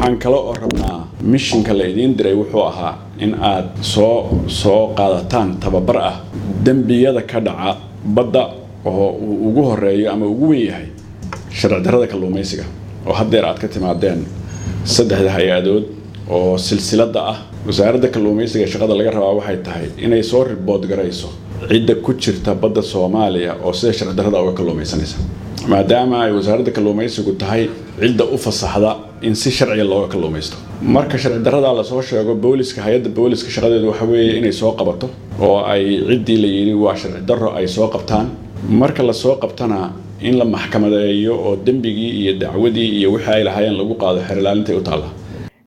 waxaan kale oo rabnaa mishinka la idiin diray wuxuu ahaa in aad soo soo qaadataan tababar ah dembiyada ka dhaca badda oo uu ugu horeeyo ama ugu wen yahay sharci darrada kalluumaysiga oo haddeer aad ka timaadeen saddexda hay-adood oo silsiladda ah wasaaradda kalluumaysiga shaqada laga rabaa waxay tahay inay soo ribood garayso cidda ku jirta badda soomaaliya oo sida sharci darrada uga kalluumaysanaysa maadaama ay wasaaradda kalluumaysigu tahay cidda u fasaxda in si sharciga looga kalluumaysto marka sharci darrada lasoo sheego booliska hay-adda booliska shaqadeedu waxa weeye inay soo qabato oo ay ciddii la yidhi waa sharci darro ay soo qabtaan marka lasoo qabtana in la maxkamadeeyo oo dembigii iyo dacwadii iyo wixii ay lahaayeen lagu qaado xerilaalintay u taalla